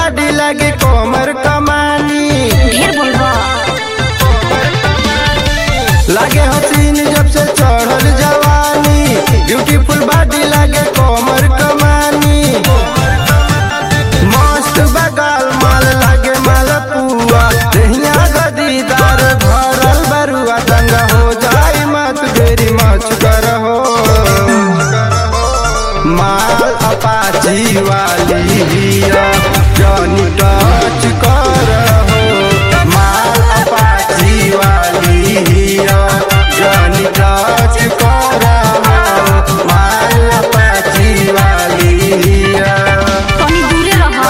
बाडी लागे कोमर कमानी ढेर बोलबा लागे हसीन जब से चढ़ल जवानी ब्यूटीफुल बॉडी लागे कोमर कमानी मस्त बगाल माल लागे माल पुआ दहिया गदीदार भरल बरुआ दंगा हो जाई मत बेरी मच करहो माल अपाची वाली हिया जॉनी टच करहो माल अपाची वाली हिया जॉनी टच करहो माल अपाची वाली हिया तनी दूरे रह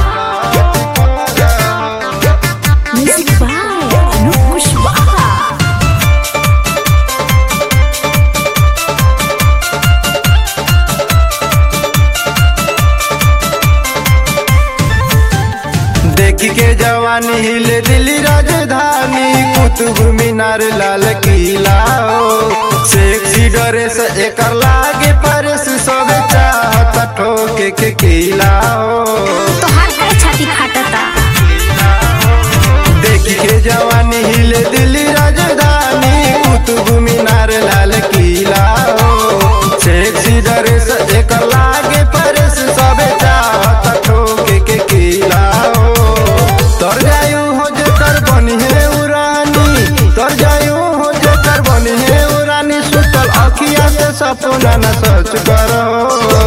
म्यूजिक बाय अनूप कुशवाहा देखी के जवानी हिले दिल्ली राजधानी कुतुब मीनार लाल किला हो सेक्सी ड्रेस एकर लागे परस सब चाहत ठोके के किला हो तोहार काहे छाती फाटता देखी के जवानी हिले दिल्ली राजधानी कुतुब मीनार लाल किला हो सेक्सी ड्रेस एकर लागे परस सब चाहत ठोके के किला हो तर जायू हो जेकर बनी है उरानी तर जायू हो जेकर बनी है उरानी सुतल अखिया से सपना न सच करो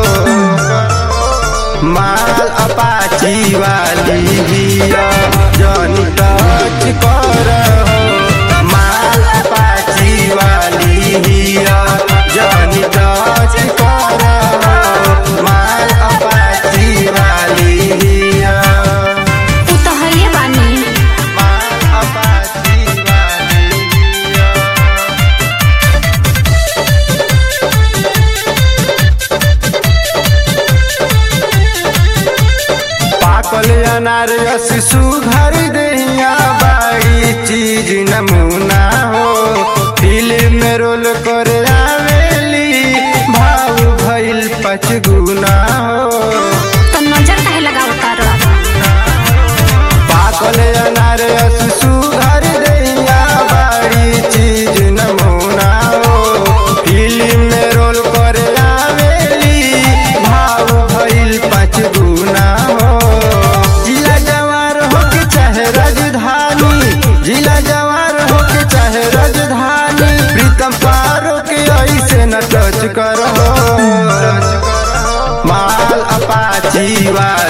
माल अपाची वाली हिया जॉनी टच करहो माल अपाची वाली हिया जॉनी टच करहो माल अपाची वाली हिया तू तो हइए बानी माल अपाची वाली हिया पाकल अनार शिशु घर दहिया बाड़ी चीज नमूना हो फिल्म में रोल कर आवेली भाव भइल पचगुना हो तो नजर काहे लगावता रह पाकल अनार शिशु घर दहिया बाड़ी चीज नमूना हो फिल्म में रोल कर आवेली भाव भइल पचगुना हो जिला जवार हो के चाहे राजधानी जिला जवार हो के चाहे राजधानी प्रीतम पारो के ऐसे न टच करो माल अपाची वाली